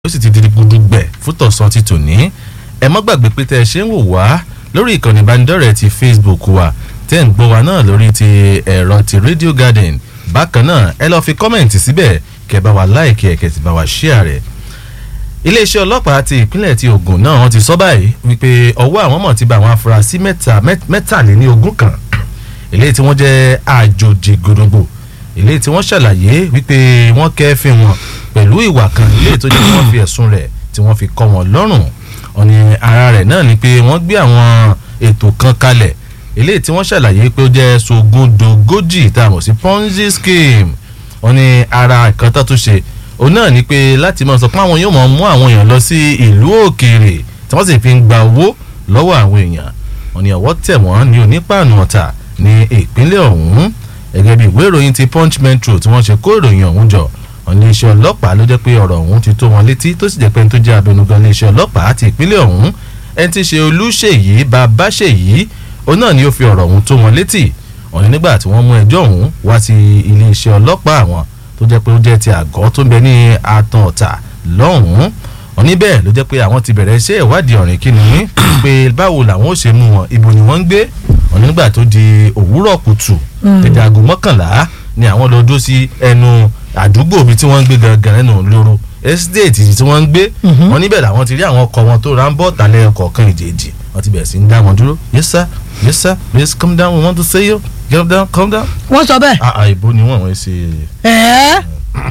ó sì ti di gudugbẹ̀ fún tọ̀sán ti tòní ẹ mọ́ gbàgbé pé tẹ́ ẹ ṣe ń wò wá lórí ìkànnì ìbánidọ́rẹ̀ẹ́ ti Facebook wa tẹ́ ń gbọ́ wa náà lórí ti ẹ̀rọ ti Radio Garden bákan náà ẹ lọ́ọ́ fi kọ́mẹ̀ntì síbẹ̀ kẹ́ bá wa láìkí ẹ̀ kẹ́ sì bá wa ṣíà rẹ̀ iléeṣẹ́ ọlọ́pàá ti ìpínlẹ̀ ti Ògùn náà wọ́n ti sọ báyìí wípé ọwọ́ àwọn mọ̀ ti bá àwọn afurasí mẹ́ta mẹ́tàléní ogún kan eléyìí tí wọ́n jẹ́ àjòjì gbòdògbò eléyìí tí wọ́n ṣàlàyé wípé wọ́n kẹ́fìn wọn pẹ̀lú ìwà kan eléyìí tó jẹ́ kí wọ́n fi ẹ̀sùn rẹ̀ tí wọ́n fi kọ́ wọn lọ́rùn ọ̀nì ara rẹ̀ náà ni pé wọ́n gbé àwọn ètò kan kalẹ̀ eléyìí tí wọ́n ṣàlàyé pé ó jẹ́ sogundogójì tá a mọ̀ sí ponzi scheme ọ̀nì ara ìkan tó tún ṣe òun náà ni pé láti máa sọ pé àwọn yóò máa mú àwọn èèyàn lọ sí ìlú òkèèrè tí wọ́n sì fi ń gba owó lọ́wọ́ àwọn èèyàn ọ̀nì ọ̀wọ́ tẹ̀ wọ́n ní onípàànù ọ̀tà ní ìpínlẹ̀ ọ̀hún gẹ́gẹ́ bí ìwé ìròyìn ti punch metro tí wọ́n ṣe kó ìròyìn ọ̀hún jọ ọ̀nà iléeṣẹ́ ọlọ́pàá ló jẹ́ pé ọ̀rọ̀ ọ̀hún ti tó wọn létí tó sì jẹ́ pé ẹni tó jẹ́ abẹnugan iléeṣẹ́ ọlọ́pàá àti ìpínlẹ̀ ọ̀hún ẹni tí í ṣe olúṣèyí babáṣèyí òun náà ni ó fi ọ̀rọ̀ ọ̀hún tó wọn létí ọ̀nà nígbà tí wọ́n mú ẹjọ́ ọ̀hún wá sí iléeṣẹ́ ọlọ́pàá àwọn tó jẹ́ pé ó jẹ́ ti àgọ́ tó ń bẹ ní atan ọ̀tà lọ́hùn-ún òní bẹ́ẹ̀ ló jẹ́ pé àwọn ti bẹ̀rẹ̀ iṣẹ́ ìwádìí ọ̀rìn kìnìún pé báwo làwọn ó ṣe mú wọn ibo ni wọ́n ń gbé òní nígbà tó di òwúrọ̀ kùtù tètè aago mọ́kànlá ni àwọn lọ dó sí ẹnu àdúgbò ibi tí wọ́n ń gbé gangan nínú lóru estate tí wọ́n ń gbé wọn níbẹ̀ làwọn ti rí àwọn ọkọ̀ wọn tó ra ń bọ̀ tálẹ̀ ọkọ̀ kan ìjèjì wọ́n ti bẹ̀rẹ̀ sí ń dá wọn dúró yes sir yes sir please come down we want to see you get down come down. wọ́n sọ bẹ́ẹ̀. àà ìbò ni wọ́n wọ́n ṣe. ẹ̀ẹ́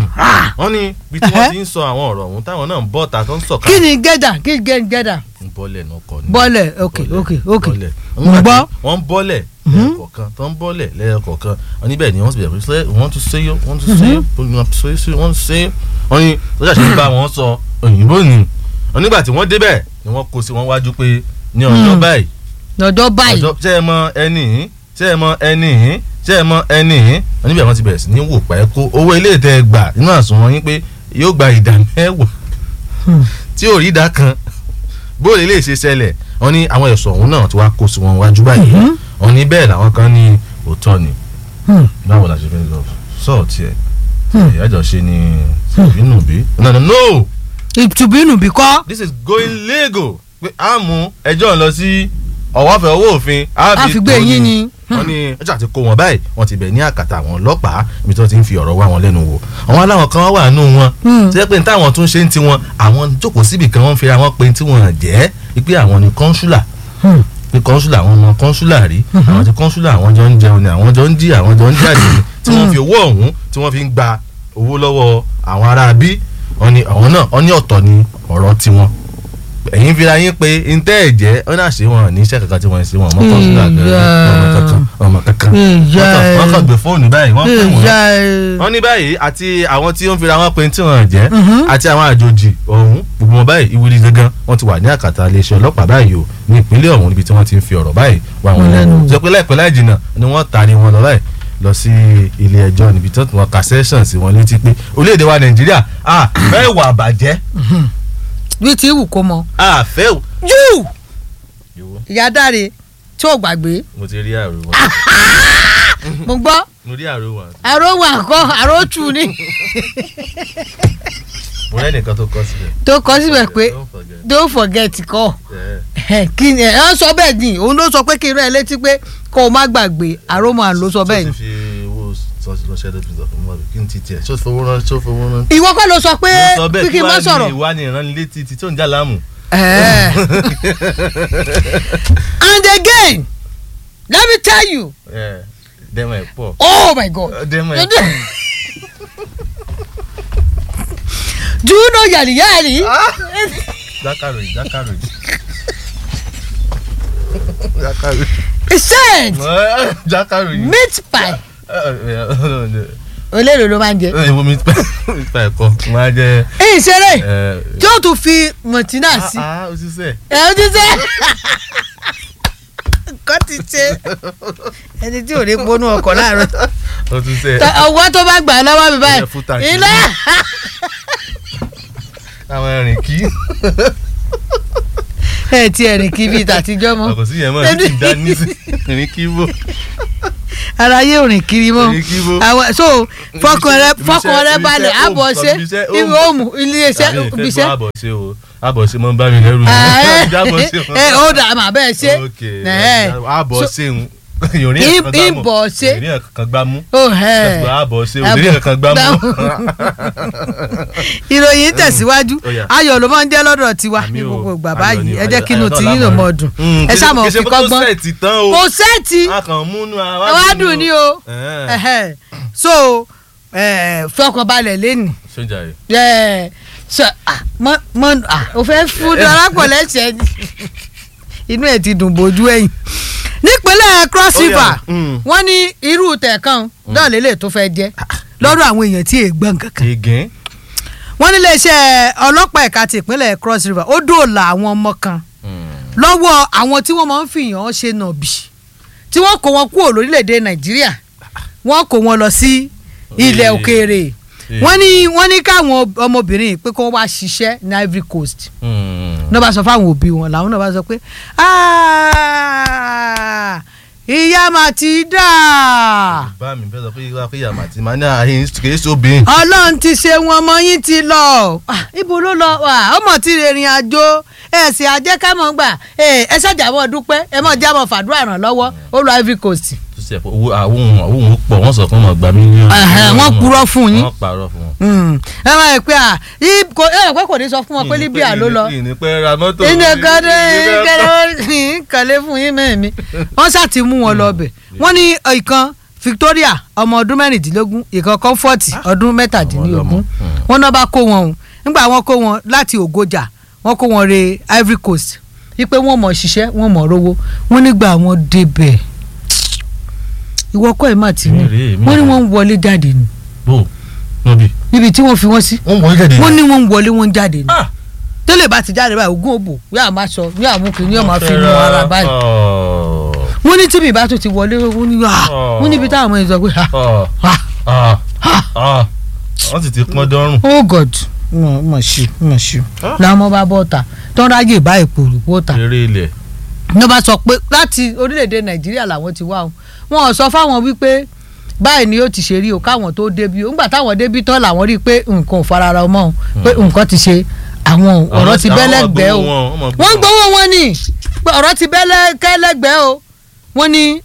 wọ́n ní bí tí wọ́n ti ń sọ àwọn ọ̀rọ̀ ọ̀hún táwọn náà ń bọ̀ ta tó ń sọ̀ka. kí ni gẹ́dà kí ni gẹ́dà. bọ́lẹ̀ náà kọ́ ni. bọ́lẹ̀ ok ok ok bọ́lẹ̀. mo gbọ́. wọ́n ń bọ́lẹ̀ lẹ́ẹ̀kọ̀ọ̀kan tó ń bọ́lẹ̀ lẹ́ẹ̀kọ̀ọ̀kan wọ́n níbẹ̀ ni wọ́n ti bẹ̀rẹ̀ pé wọ́n tún ṣe yó wọ́n tún ṣe yó wọ́n tún ṣe yó wọ́n tún ṣe yó wọ́n ní lọ́jà ṣe ń bá wọn sọ òyìnbó ni wọ́n nígbà tí wọ́n débẹ̀ ni wọ́n kó sí wọn wájú pé ní ọjọ́ báyìí lọ́dọ̀ báyìí ọjọ́ ṣé ẹ mọ ẹni yìí ṣé ẹ mọ ẹni yìí ṣé ẹ mọ ẹni yìí wọ́n níbẹ̀ wọ́n ti bẹ̀rẹ̀ sí ní wò pa ẹ́ kó owó ilé ìtẹ́ gbà nínú àsùnwọ̀n yín pé yóò gba ìdá mẹ́wàá tí ò rí ìdá kan bóòlù ilé ìṣe ṣẹlẹ̀ wọ́n ní àwọn ẹ̀sùn ọ̀hún náà ti wá kó sí wọn wájú báyìí wọ́n ní bẹ́ẹ̀ làwọn kan ní òótọ́ ni báwo la ṣe fẹ́ lọ sọ́ọ̀tì ẹ̀ ìyájọ́ ṣe ni ìbínú bí no no no ìtùbínú bí kọ́. this is going legal pé a mú ẹjọ́ lọ sí ọ̀wọ́fẹ́ owó òfin a fi gbé yín ni. wọ́n ní ọjà ti kó wọn báyìí wọ́n ti bẹ̀ ní àkàtà àwọn ọlọ́pàá ibi tí wọ́n ti ń fi ọ̀rọ̀ wá wọn lẹ́nu wò àwọn aláwọn kan wà nù wọn tí wọ́n pè ní táwọn tún ṣe ń tiwọn àwọn jókòó síbì kan wọ́n fira wọn pé tí wọ́n jẹ́ pé àwọn ni kọ́ńsúlà pé kọ́ńsúlà àwọn ọmọ kọ́ńsúlà rí àwọn ti kọ́ńsúlà àwọn jọ ń jẹun ni àwọn jọ ń jí àwọn jọ ń jáde ni tí wọ́n fi owó ọ̀hún tí wọ́n fi ń gba owó lọ́wọ́ àwọn ará bí wọ́n ní àwọn náà wọ́n ní ọ̀tọ̀ ni ọ̀rọ̀ tiwọn ẹ̀yin fira yín pé ntẹ́ ẹ̀jẹ̀ ó náà ṣe wọn ní iṣẹ́ kankan tí wọ́n ń ṣe wọn ọmọ kọ́ńsúlà ọmọ kankan ọmọ kankan wọ́n kàn gbé fóònù báyìí wọ́n pè wọ́n wọ́n ní báyìí àti àwọn tí ó ń fira wọn pé tí wọ́n jẹ́ àti àwọn àjòjì ọ̀hún gbogbo wọn báyìí ìwúrí gangan wọ́n ti wà ní àkàtà iléeṣẹ́ ọlọ́pàá báyìí o ní ìpínlẹ̀ ọ̀hún níbi tí wọ́n ti ń fi ọ̀rọ̀ báyìí wá wọn lẹ́nu sọ pé láìpẹ́ láì jìnnà ni wọ́n taari wọn lọ báyìí lọ sí ilé ẹjọ́ níbi tí wọ́n ka session sí wọn létí pé orílẹ̀-èdè wa nàìjíríà a fẹ́ wà bàjẹ́. bí tí wù kó mọ. a fẹ́. jù ìyá dáre tí ò gbàgbé. mo ti rí àrò wọn. mo gbọ́. mo rí àrò wọn. àrò wà kọ́ àrò tù ní. mo rẹ́ nìkan tó kọ́ síbẹ̀. tó kọ́ síbẹ̀ pé don't forget kọ́ kí ni ẹ ń sọ bẹ́ẹ̀ ni òun ló sọ pé kí n rán ẹ létí pé kó o má gbàgbé àròmọ ló sọ bẹ́ẹ̀ ni. tó ti fi owó sọ́ọ̀sì lọ́sẹ̀ lẹ́tù ìdọ̀fún mọ́ kí n ti tiẹ̀ ṣó fowó rán ṣó fowó rán. ìwọ kọ́ ló sọ pé mo sọ bẹ́ẹ̀ kí kí n má wàá sọ̀rọ̀. ní ìwà ni ìránnilétí ti tó ń já láàmú. Eh. and again let me tell you dẹ́mọ̀ ẹ̀ pọ̀. oh my god dẹ́mọ̀ ẹ̀ pọ̀. do you know yàrá yàrá jákàrò yìí jákàrò yìí. jákàrò yìí. he said jákàrò yìí. meat pie olóòrò ló máa ń jẹ. ìwọ mi pa ẹ̀kọ́ máa jẹ. èyí ṣeré tí ó tún fi mọ̀tínà sí ah o ti sẹ́. ẹ ó ti ṣe nǹkan ti ṣe ẹni tí ò ní gbónú ọkọ̀ láàárọ̀ o ti sẹ́. ọwọ́ tó bá gbà lọ́wọ́ mi báyìí Ilẹ̀ fúta kì í. ilé àwọn ẹ̀rìn kí. ẹ ti ẹ̀rìn kí bíi tàtijọ́ mọ́ ọkọ̀ sí yẹn mọ̀ ní ti dá ní sí ẹ̀rìn kí bò. ara yé òrìn kiri mọ́ Òrìn kiri mọ́. àwọn so fọkàn rẹ Ibiṣẹ́- fọkàn rẹ ibiṣẹ́ balẹ̀ home, àbọ̀ ṣe ibiṣẹ́ ibi home. òmù iléeṣẹ́ àbí ìfẹ́ ibiṣẹ́ gbọ́ àbọ̀ ṣe o àbọ̀ ṣe mọ́ ń bá mi lẹ́rù jábọ̀ ṣe ẹ ó dà mà bẹ́ẹ̀ ṣe ok ẹ̀. àbọ̀ So- ṣe ń ìrìn Im- ẹ̀kan gbá mọ́ ìbọ̀ ṣe. ìrìn ẹ̀kan gbá mú ó ẹ̀ àbọ̀ ṣe Àbọ̀- ìrìn ẹ̀kan gbá mú ìròyìn tẹ̀síwájú Ó yá. ayọ̀ ló máa ń jẹ́ lọ́dọ̀ tiwa Àmì ní o, gbogbo ìgbà ayọ̀ báyìí ni, ẹ jẹ́ ayọ̀- kí inú ayọ̀ tí náà yín ló lámọ̀ mọ̀ rí. dùn Mm, ẹ kì í sáà ṣe- mọ̀ kì í ṣe fi pé tó kọ́gbọ́n sẹ́ẹ̀tì tán o kò sẹ́ẹ̀tì a kàn múnú ara wá dùn ní o Ẹ̀hẹ́n. Ẹ̀hẹ́. so eh, fọkànbalẹ̀ lẹ́nu sójà rẹ̀ ẹ sọ ah mọ mọ ah o fẹ́ fún darapọ̀ lẹ́sẹ̀ ni inú ẹ̀ ti dùn bójú ẹ̀yìn nípínlẹ̀ cross Ó yá. river Mm. wọ́n ní irú tẹ̀kan náà lélẹ̀ tó fẹ́ jẹ́ lọ́dọ̀ àwọn èèyàn tí èègbọ́n kankan gègé wọ́n ní iléeṣẹ́ ọlọ́pàá ẹ̀ka ti ìpínlẹ̀ cross river ó dóòlà àwọn ọmọ kan lọ́wọ́ àwọn tí wọ́n máa ń fìyàn ṣe nàbì tí wọ́n kó wọn kúrò lórílẹ̀‐èdè nàìjíríà wọ́n kó wọn lọ sí ilẹ̀ Ee. òkèèrè Ee. wọ́n ní wọ́n ní káwọn ọmọbìnrin pé kó wá ṣiṣẹ́ ní Ivory Coast náà bá sọ fáwọn òbí wọn làwọn náà bá sọ pé "Ah, ìyá mà ti dà bá mi bẹ́ẹ̀ sọ pé ìwà pé yàrá àti màá ní àyè kì í sóbìn ọlọ́run ti ṣe wọn ọmọ yín ti lọ Ah, ibo ló lọ wà ọmọ tí rìnrìn àjò ẹ sì àjẹkámọ́ gbà ẹ ẹ ṣàjàmọ́ dúpẹ́ ẹ mọ̀ jábọ̀ fàdúrà ràn lọ́wọ́ ó lọ Ivory Coast tó ṣe owó àwọn ohun àwọn ohun pọ̀ wọ́n sọ fún wọn gba mílíọ̀nù. Ẹ̀hẹ̀, wọ́n purọ́ fún yín. wọ́n parọ́ fún wọn. Mm. ẹ máa ń pè à yí- kò ẹ rò pé kò ní sọ fún wọn pé Libya ló lọ ìní pẹ́ ra mọ́tò. inú ẹ̀ka dé ìní pẹ́ kẹlẹ́ kẹlẹ́ fún yín mẹ́ẹ̀mí wọ́n ṣáà ti mú wọn lọ bẹ̀ wọ́n ní ìkan Victoria ọmọ ọdún mẹ́rìndínlógún ìkan Comfort ọdún mẹ́tàdínlógún Mm. wọ́n náà bá kó wọn o nígbà wọ́n kó wọn láti Ògòjà wọ́n kó wọn re Ivory Coast wípé wọ́n mọ̀ ṣiṣẹ́ wọ́n mọ̀ rówó wọ́n nígbà wọn débẹ̀ ìwọ kọ́ ẹ̀ má ti ní Èmi rèé, èmi wọ́n ní rèé. wọ́n ń wọlé jáde ni bò níbi. níbi tí wọ́n fi wọ́n sí wọ́n wọlé jáde. wọ́n ní wọ́n ń wọlé wọ́n ń jáde ni Ah! tẹ́lẹ̀ bá ti jáde báyìí ogún òbò yóò máa sọ yóò mú kí ni yóò máa fi nu ara báyìí Oh. wọ́n ní tíbi ìbá tó ti wọlé wọ́n ní ah Oh. wọ́n níbi táwọn ọmọ yẹn sọ pé ah Oh. ah Ah. ah Ah. wọ́n sì ti pọ́n dọ́rùn. oh god mọ̀ mọ̀ ṣe mọ̀ ṣe Ah. làwọn ọmọ bá bọ́ ta tó ń ráyè bá èpò òrùkó ta eré ilẹ̀. ní wọ́n bá sọ pé láti orílẹ̀-èdè nàìjíríà làwọn ti wá o wọn ò sọ fáwọn wípé báyìí ni ó ti ṣe rí o káwọn tó débi o ńgbà táwọn débi tán làwọn rí i pé nǹkan ò farara mọ́ o pé nǹkan ti ṣe àwọn ọ̀rọ̀ ti bẹ́ lẹ́gbẹ̀ẹ́ o wọ́n ń gbowó wọn ni pé ọ̀rọ̀ ti bẹ́ lẹ́gbẹ̀ẹ́ o wọ́n ní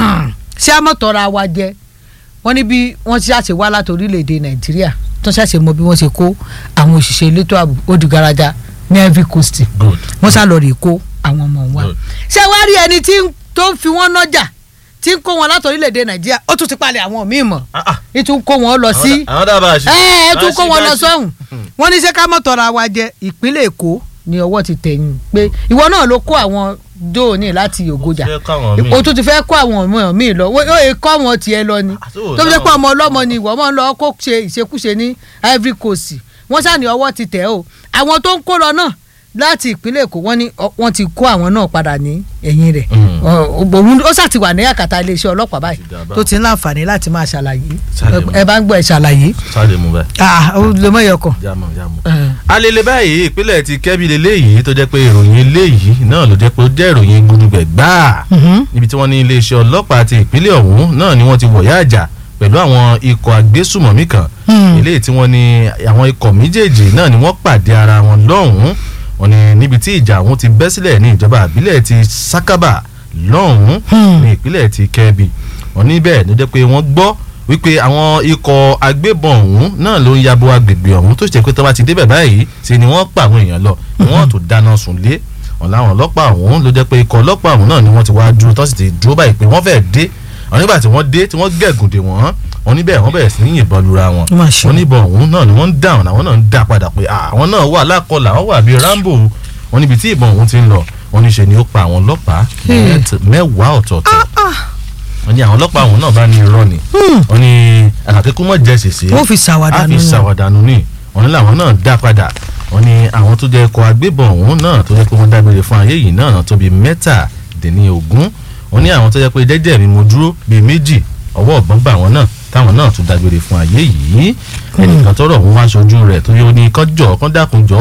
ṣé àmọ̀tọ́ra wa jẹ wọ́n ní bí wọ́n ti ṣàṣe wá láti orílẹ̀-èdè nàìjíríà tó ṣàṣe mọ bí wọ́n ṣe kó àwọn òṣìṣẹ́ elétò ààbò ó di garaja ní Ivory Coast good. wọ́n sá lọ rè kó àwọn ọmọ wa Good. ṣé wàá rí ẹni tí ń- tó ń fi wọ́n nọ́jà tí ń kó wọn láti orílẹ̀-èdè nàìjíríà ó tún ti palẹ̀ àwọn míì mọ̀ Ah, ah. ìtún kó wọn lọ sí àwọn dábàá ṣe. ẹ ẹ tún kó wọn lọ Bá ṣe- sọ́hùn wọ́n ní ṣé ká mọ̀ tọ́ra wa jẹ ìpínlẹ̀ èkó ni ọwọ́ ti tẹ̀yìn pé ìwọ náà ló kó àwọn dóòní láti ògòjà Ṣé káwọn míì- o tún ti fẹ́ kó àwọn ọmọ míì lọ ó yẹ kó àwọn tiẹ̀ lọ ni Àtúwò tó fi jẹ́ pé náà- ọmọ ọlọ́mọ ni ìwọ máa ń lọ kó ṣe ìṣekúṣe ní Ivory Coast wọ́n ṣáà ní ọwọ́ ti tẹ̀ o àwọn tó ń kó lọ náà láti ìpínlẹ̀ èkó wọ́n ní ọ- wọ́n ti kó àwọn náà padà ní ẹ̀yìn rẹ̀ Mm. Ọ- òun ó ṣáà ti wà ní àkàtà iléeṣẹ́ ọlọ́pàá báyìí Ti dà báwọn. tó ti ń láǹfààní láti máa ṣàlàyé Ṣàlẹ̀ mọ́. ẹ bá ń gbọ́ ẹ ṣàlàyé sáré mu báyìí. ah ó lè mọ ìyọkọ. jámọ̀ jámọ̀. alele báyìí ìpínlẹ̀ ti kẹ́bi leléyìí tó jẹ́ pé ìròyìn eléyìí náà ló jẹ́ pé ó jẹ́ ìròyìn gudugbẹ̀ gbáà níbi tí wọ́n ní iléeṣẹ́ ọlọ́pàá ti ìpínlẹ̀ ọ̀hún náà ni wọ́n ti wọ̀yá àjà pẹ̀lú àwọn ikọ̀ agbésùmọ̀mí kan Hmm. eléyìí tí wọ́n ní àwọn ikọ̀ méjèèjì náà ni wọ́n pàdé ara wọn lọ́hùn-ún wọ́n ní níbi tí ìjà ọ̀hún ti bẹ́ sílẹ̀ ní ìjọba àbílẹ̀ ti Sakaba lọ́hùn-ún Hmm. ní ìpínlẹ̀ ti Kẹ́bi wọ́n ní bẹ́ẹ̀ ló jẹ́ pé wọ́n gbọ́ wípé àwọn ikọ̀ agbébọn ọ̀hún náà ló ń yabo agbègbè ọ̀hún tó ṣe pé tó bá ti débẹ̀ báyìí ṣe ni wọ́n pa àwọn èèyàn lọ ni wọ́n tó dáná sun lé wọn láwọn ọlọ́pàá ọ̀hún ló jẹ́ pé ikọ̀ ọlọ́pàá ọ̀hún náà ni wọ́n ti wá dúró tó sì ti dúró báyìí pé wọ́n fẹ́ẹ́ dé àwọn nígbà tí wọ́n dé tí wọ́n gẹ̀gùn dè wọ́n wọ́n níbẹ̀ wọ́n bẹ̀rẹ̀ sí ní yìnbọn lura wọn Ó mà ṣe. wọ́n níbọn ọ̀hún náà ni wọ́n ń dáhùn àwọn náà ń dá padà pé "Ah, àwọn náà wà lákọlà wọ́n wà bíi Rambo wọ́n níbi tí ìbọn ọ̀hún ti ń lọ wọ́n ní ṣe ni ó pa àwọn ọlọ́pàá Hmm. mẹ́t- mẹ́wàá ọ̀tọ̀ọ̀tọ̀ wọ́n ní àwọn ọlọ́pàá ọ̀hún náà bá ní irọ́ ni wọ́n ní àkàkẹ́kù mọ̀ jẹ́ ṣèṣe wọ́n fi ṣàwàdà a fi nínú ṣàwàdànù ní wọ́n ní làwọn náà dá padà wọ́n ní àwọn tó jẹ́ ikọ̀ agbébọn ọ̀hún náà tó jẹ́ pé wọ́n dágbére fún ayé yìí náà tó bí mẹ́tàdínlógún wọ́n ní àwọn tó jẹ́ pé jẹ́jẹ́ mi mo dúró bíi méjì ọwọ́ ọ̀gbọ́n bá wọn náà táwọn náà tún dágbére fún ayé yìí ẹnìkan tọrọ òun wá aṣojú rẹ̀ tó yẹ ó ní kán jọ kán dákun jọ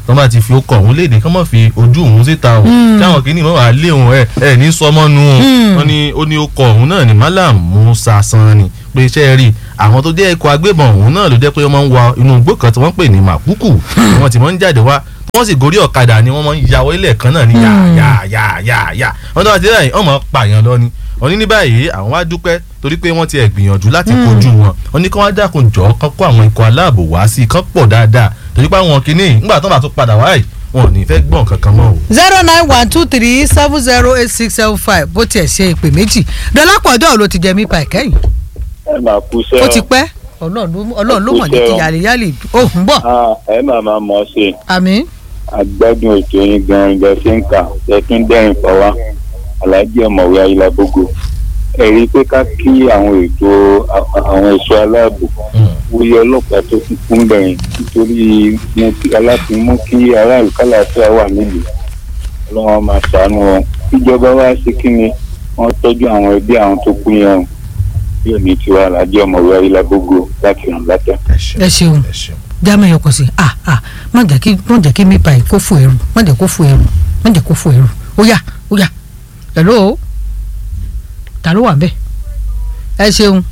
tọ́ bá ti fi ó kọ̀ òun léde kọ́ mọ̀ fi ojú òun síta o táwọn kìíní mọ̀ wá lé òun ẹ̀ ẹ̀ ní sọmọ́nu o wọ́n ní ó ní ó kọ̀ òun náà ní Malam Musa Sanni pé iṣẹ́ rí àwọn tó jẹ́ ikọ̀ agbébọn òun náà ló jẹ́ pé wọ́n máa ń wa inú igbó kan tí wọ́n pè ní Màkúkù wọ́n ti máa ń jáde wá wọ́n sì gorí ọ̀kadà ni wọ́n máa ń yàwọ́ ilẹ̀ kan náà ní yà yà yà yà yà wọ́n tó bá ti rẹ̀ yìí wọ́n máa pààyàn lọ ni wọ́n ní ní báyìí àwọn wá dúpẹ́ torí pé wọ́n ti ẹ̀ gbìyànjú láti kojú wọn wọ́n ní kí wọ́n dákun jọ kán kó àwọn ikọ̀ aláàbò wá sí kán pọ̀ dáadáa torí pé àwọn kìíní nígbà tó bá tún padà wáyé wọn ò ní fẹ́ gbọ́n kankan mọ́ o. zero nine one two three seven zero eight six seven five bó tiẹ̀ ṣe ìpè méjì dọ́lápọ̀ ọjọ́ ló ti jẹ mí pa ìkẹyìn ẹ máa kú sẹ́ ó ti pẹ́ ọlọ́run ló mọ̀ ní ti yàlẹ́yàlẹ́ ó ń bọ̀ ẹ máa máa mọ̀ ọ́ ṣe àmín agbádùn ètò yín gan-an ibẹ̀ ṣe ń kà ṣẹ́tún dẹ́rìn pa wá aláàjì ọ̀mọ̀wé ayélujábógo ẹ rí i pé ká kí àwọn ètò àwọn ẹ̀ṣọ́ aláàbò wúyẹ ọlọ́pàá tó kún fún bẹ̀rẹ̀ nítorí aláàfin mú kí aráàlú kálàáfíà wà nílùú ọlọ́wọ́n máa ṣàánú wọn ìjọba wa ṣe kí ni wọ́n tọ́jú àwọn ẹbí àwọn tó kú yẹn o yóò ní tiwa aláàjì ọ̀mọ̀wé ayélujábógo láti ràn látà. ẹ ṣeun jámẹ́ yẹn kò sí ah ah má jẹ́ kí má jẹ́ kí mi pa yìí kó fò ẹrù má jẹ́ kó fò ẹrù má jẹ́ kó fò ẹrù ó yá ó yá hello ta ló wà bẹ́ẹ̀ ẹ ṣeun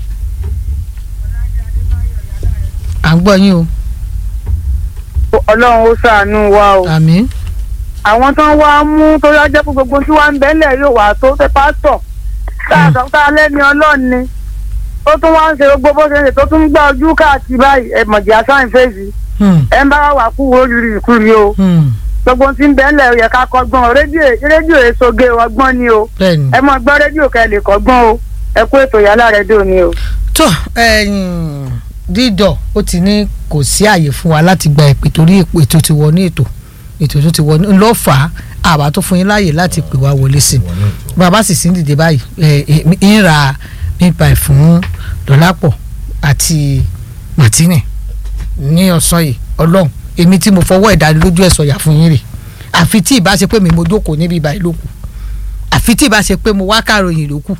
à ń gbọ́ yín o ọlọ́run ó ṣàánú wa o àmín àwọn tó ń wá mú tó yá jẹ́ pé gbogbo tí wọ́n ń bẹ́lẹ̀ yóò wà tó fẹ́ pásítọ̀ tá a lẹ́ni ọlọ́run ni tó tún wá ń ṣe gbogbo bó ṣe ń ṣe tó tún ń gbá ojú káàkiri báyìí ẹ mọ̀jì asáyìn fèsì ẹ ń bá wà kú wo rírì ìkúri o gbogbo tí ń bẹ́lẹ̀ yẹ ká kọ́gbọ́n rédíò rédíò èsoge ọgbọ́n ni o ẹ mọ̀ gbọ́ rédíò kẹ́ lè kọ́gbọ́n o ẹ kú ètò yálà rédíò ni o. tó dídọ̀ ó ti ní kò sí àyè fún wa láti gba ìpè torí ètò ti wọ ní ètò ètò tó ti wọ ní ló fà á àbá tó fún yín láàyè láti pè wá wọlé sí i bàbá sì sí ń dìde báyìí ń ra nípa ìfún dọ́lápọ̀ àti martini ní ọ̀sán yìí ọlọ́run èmi tí mo fọwọ́ ìdánilójú ẹ̀ sọ̀yà fún yín rè àfi tí ìbá ṣe pé mi mo jókòó níbi ìbáyìí ló kù àfi tí ìbá ṣe pé mo wá kàròyìn ló kù.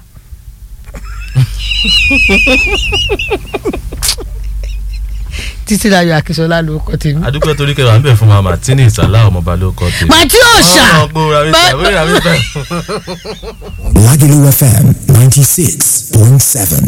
títí láyọ̀ akínsọ́lá ló kọ́ tèmi. adúpẹ́ torí kẹwàá ń bẹ̀ fún wa martini ìsàlá ọmọọba ló kọ́ tèmi. màtí òòṣà Lagelu FM ninety six point seven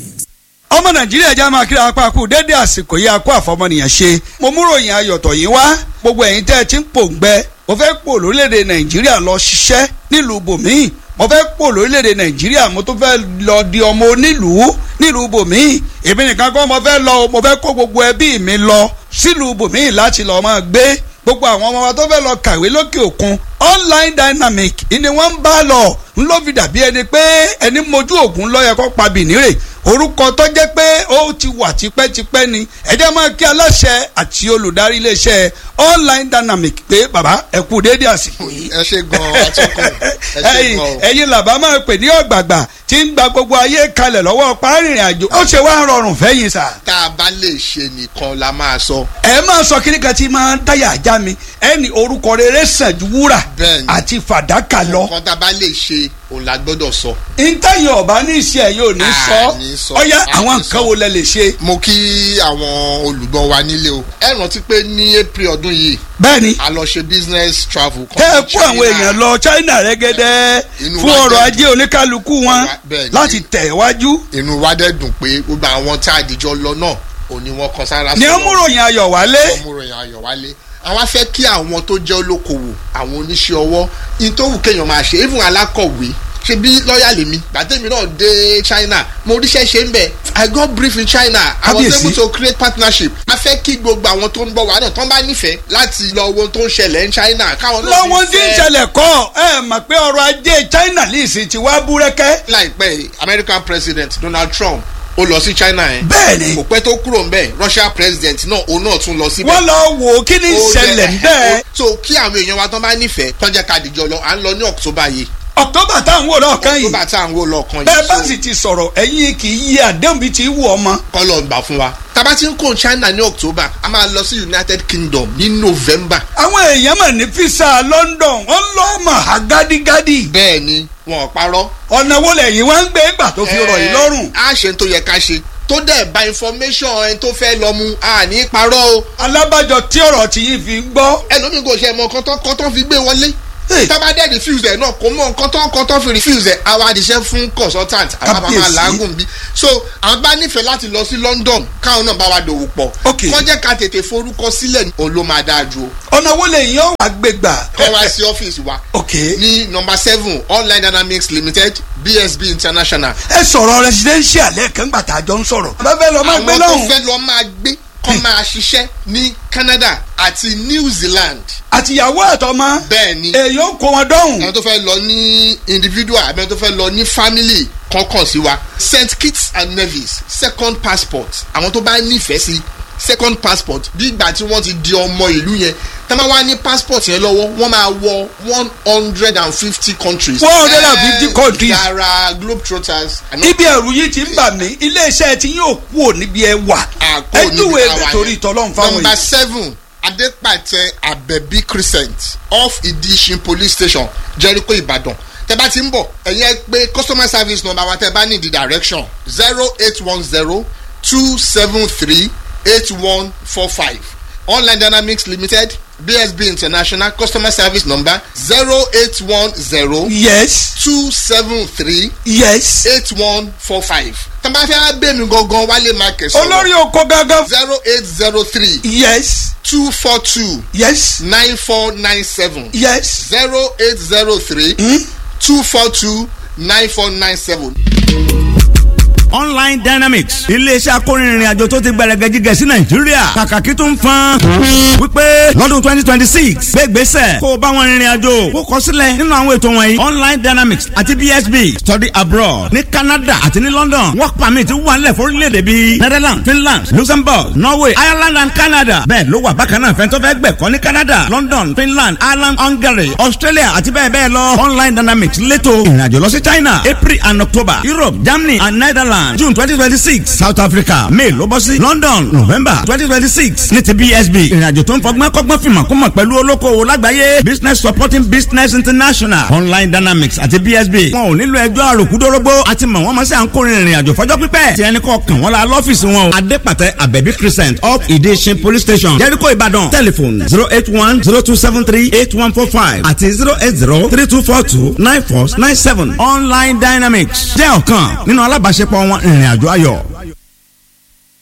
ọmọ nàìjíríà já máa kíra apá kú dédé àsìkò yìí akó àfọmọnìyàn ṣe mo múròyìn ayọ̀tọ̀ yìí wá gbogbo ẹ̀yin tẹ́ ẹ ti ń pòǹgbẹ mo fẹ́ pò lórílẹ̀‐èdè nàìjíríà lọ ṣiṣẹ́ nílùú bòmíì mo fẹ́ pò lórílẹ̀‐èdè nàìjíríà mo tún fẹ́ lọ di ọmọ onílùú nílùú bòmíì èmi nìkan kọ́ mo fẹ́ lọ mo fẹ́ kó gbogbo ẹbí mi lọ sílùú bòmíì láti lọ́ọ́ máa gbé gbogbo àwọn ọmọ wa tó fẹ́ lọ kàwé lókè òkun online dynamic ni wọ́n ń bá lọ ń ló fi dàbí ẹni pé ẹni mojú ògùn lọ́yẹ kó pa bìnírè orúkọ tó jẹ́ pé ó ti wà tipẹ́tipẹ́ ni ẹ jẹ́ máa kí aláṣẹ àti olùdarí iléeṣẹ́ online dynamic pé bàbá ẹ kú déédéé àsìkò yìí. ẹ ṣe gan atọ́kùn ẹ ṣe gan o. ẹ̀yin làbá máa pè ní ọ̀gbàgbà tí ń gba gbogbo ayé kalẹ̀ lọ́wọ́ párìnrìn àjò ó ṣe wá rọrùn fẹ́yìn sà. tá a bá lè ṣe nìkan la máa sọ. ẹ máa sọ kíní kan tí máa ń dáyà ajá mi ẹni orúkọ rere sàn ju wúrà Bẹ́ẹ̀ni. àti fàdákà lọ. nǹkan tá a bá lè ṣe òun la gbọ́dọ̀ sọ. ntẹ́yìn ọ̀bá ní iṣẹ́ yóò ní À, sọ ní sọ, ọ̀yá à, àwọn ní nǹkan sọ. wo lẹ lè ṣe. mo kí àwọn olùgbọ́ wa nílé o. ẹ rántí pé ní april ọdún yìí bẹ́ẹ̀ni a lọ ṣe business travel. kan tẹ́ ẹ ní kó àwọn China. èèyàn lọ China rẹ́gẹ́dẹ́ Inú fún wa ọrọ̀ dẹ̀ ajé oníkálukú wọn Bẹ́ẹ̀ni. láti tẹ̀ wájú. inú wa dẹ̀ dùn pé gbogbo àwọn tá a dìjọ lọ náà òní wọn kan sára ní sọ́wọ́. ọmúròyìn ayọ̀ wálé. ọmọròyìn ayọ̀ wálé àwọn afẹ́ kí àwọn tó jẹ́ olókoòwò àwọn oníṣẹ́ ọwọ́ in tó wù kéèyàn máa ṣe even alákọ̀wé ṣe bí lọ́ọ̀yà lèmi gbàtẹ́mi náà dé China mo ríṣẹ́ ṣe ń bẹ̀ I got brief in China I was Kábíyèsí. able to create partnership a fẹ́ kí gbogbo àwọn tó ń bọ̀ wá náà tán bá nífẹ̀ẹ́ láti lọ wo ohun tó ń ṣẹlẹ̀ ní China káwọn náà lọ́wọ́n tí ń nífẹ̀ẹ́. ṣẹlẹ̀ kọ́ ẹ mọ̀ pé ọrọ̀ ajé China lìsì ti wá búrẹ́kẹ́. láìpẹ́ yìí, American President Donald Trump ó lọ sí China yẹn bẹ́ẹ̀ni kò pẹ́ tó kúrò ń bẹ̀ Russia President náà òun náà tún lọ síbẹ̀ wọ́n lọ wò ó kí ni ó ìṣẹ̀lẹ̀ yẹ- bẹ́ẹ̀. so kí àwọn èèyàn wa tán bá nífẹ̀ẹ́ tán jẹ́ ká dìjọ lọ à ń lọ ní October yìí October táwọn wò lọ́ọ̀kan yìí October tá à ń wò lọ́ọ̀kan yìí bẹ́ẹ̀ bá so sì ti sọ̀rọ̀ ẹ̀yin kì í yí àdéhùn bíi ti wù ọmọ. kọ́ lọ gbà fún wa. tábà tí ń kó China ní October a máa lọ sí United Kingdom ní November àwọn èèyàn mọ̀ ní fisa London wọ́n lọ́ mọ̀ á gádígádí. bẹ́ẹ̀ ni wọn ò parọ́. ọ̀nà wo lẹ́yìn wá ń gbé gbà tó fi rọ̀ yìí lọ́rùn. a ṣe ń tó yẹ ká ṣe tó dẹ̀ ba information ẹni tó fẹ́ lọ mu àní parọ́ o alábàjọ tí ọ̀rọ̀ tí yìí fi ń gbọ́. ẹlòmíì kò ṣe mọ kọ́tọ́ kọ́tọ́ fi gbé wọlé Hey. tábà dẹ̀ refuse ẹ̀ náà kò mọ kọ́tọ́ kọ́tọ́ fi refuse ẹ̀ àwa àdìsẹ́ fún consultant àwọn bàbá máa Kábíyèsí. làágùn bí so àwọn bá nífẹ̀ẹ́ láti lọ sí London káwọn náà bá wa dòwò pọ̀ Ok. kọ́ jẹ́ ká tètè forúkọ sílẹ̀ òun ló máa dáa ju o ọ̀nà wo lè yàn wá gbégbà. kọ́ wá sí ọ́fíìsì wa ok ní number seven online dynamics limited bsb international ẹ sọ̀rọ̀ residential lẹ́ẹ̀kan gbà tá a jọ ń sọ̀rọ̀. bàbá fẹ́ lọ máa gbé àwọn tó lọ́hùn. fẹ́ lọ máa gbé kọ́ máa ṣiṣẹ́ ní Canada àti New Zealand àtìyàwó àtọmọ. bẹ́ẹ̀ ni èyí ó kó wọn dọ́hùn. àwọn tó fẹ́ lọ ní individual àbí àwọn tó fẹ́ lọ ní family kọ̀ọ̀kan sí wa St Kitts and Nevis second passport àwọn tó bá nífẹ̀ẹ́ sí second passport bí ìgbà tí wọ́n ti di ọmọ ìlú yẹn tá máa wá ní passport yẹn lọ́wọ́ wọ́n máa wọ one hundred and fifty countries. 150 Eh, countries. yàrá globetrotters. àná- ibi ẹ̀rù yìí ti ń bà mí iléeṣẹ́ tí yóò kú ò níbi ẹ wà. àkó ẹ níbi júwe táwa ẹgbẹ́ yẹn. torí ìtọ́lọ́run fáwọn number yìí. seven adepatẹ abẹbí crescent off idishin police station jericho ibadan tẹ bá ti ń bọ̀ ẹ̀yin ẹ pé customer service number wa tẹ bá ní the direction zero eight one zero two seven three eight one four five online dynamics limited bsb international customer service number zero eight one zero yes two seven three yes. eight one four five tẹ bá fẹ́ bẹ́ẹ̀ mi gangan wálé market sọ̀rọ̀ olórí oko gangan. zero eight zero three yes two four two yes nine four nine seven yes. zero eight zero three two four two nine four nine seven. online dynamics iléeṣẹ́ akórinrin àjò tó ti gbẹrẹgẹ jíjẹ sí nàìjíríà kàkàkí tó ń fan wípé lọ́dún twenty twenty six gbégbèsè kó o bá wọn rìnrìn àjò kó kọ sílẹ̀ nínú àwọn ètò wọ̀nyí online dynamics àti bsb study abroad ní canada àti ní london work permit wà nílẹ̀ fórílẹ̀-èdè bíi netherlands finland luxembourg norway ireland and canada bẹ́ẹ̀ ló wà bákan náà fẹ́ntọ́ fẹ́ gbẹ̀kọ́ ní canada london finland ireland hungary australia àti bẹ́ẹ̀ bẹ́ẹ̀ lọ online dynamics létò ìrìnàjò lọ sí china april and october europe germany and netherlands june twenty twenty six south africa may ló bọ́ sí london november twenty twenty six ní ti bsb ìrìnàjò tó ń fọgbọ́n kọ́gbọ́n fìmọ̀ kó mọ̀ pẹ̀lú olókoòwò lágbàáyé business supporting business international online dynamics àti bsb wọn ò nílò ẹjọ́ àròkúdórógbó àti mọ̀ wọ́n mọ̀ sí à ń kórìín ìrìnàjò fọjọ́ pípẹ́ tí ẹni kọ́ kàn wọ́n la lọ́fíìsì wọn o adépàtẹ abẹ́bí crescent up ìdíṣin police station jericho ìbàdàn telephone zero eight one zero two seven three eight one four five àti zero eight zero three two four two nine four nine seven online dynamics jẹ́ ọ̀kan nínú alábàáṣepọ̀ wọn ìrìnàjò ayọ̀.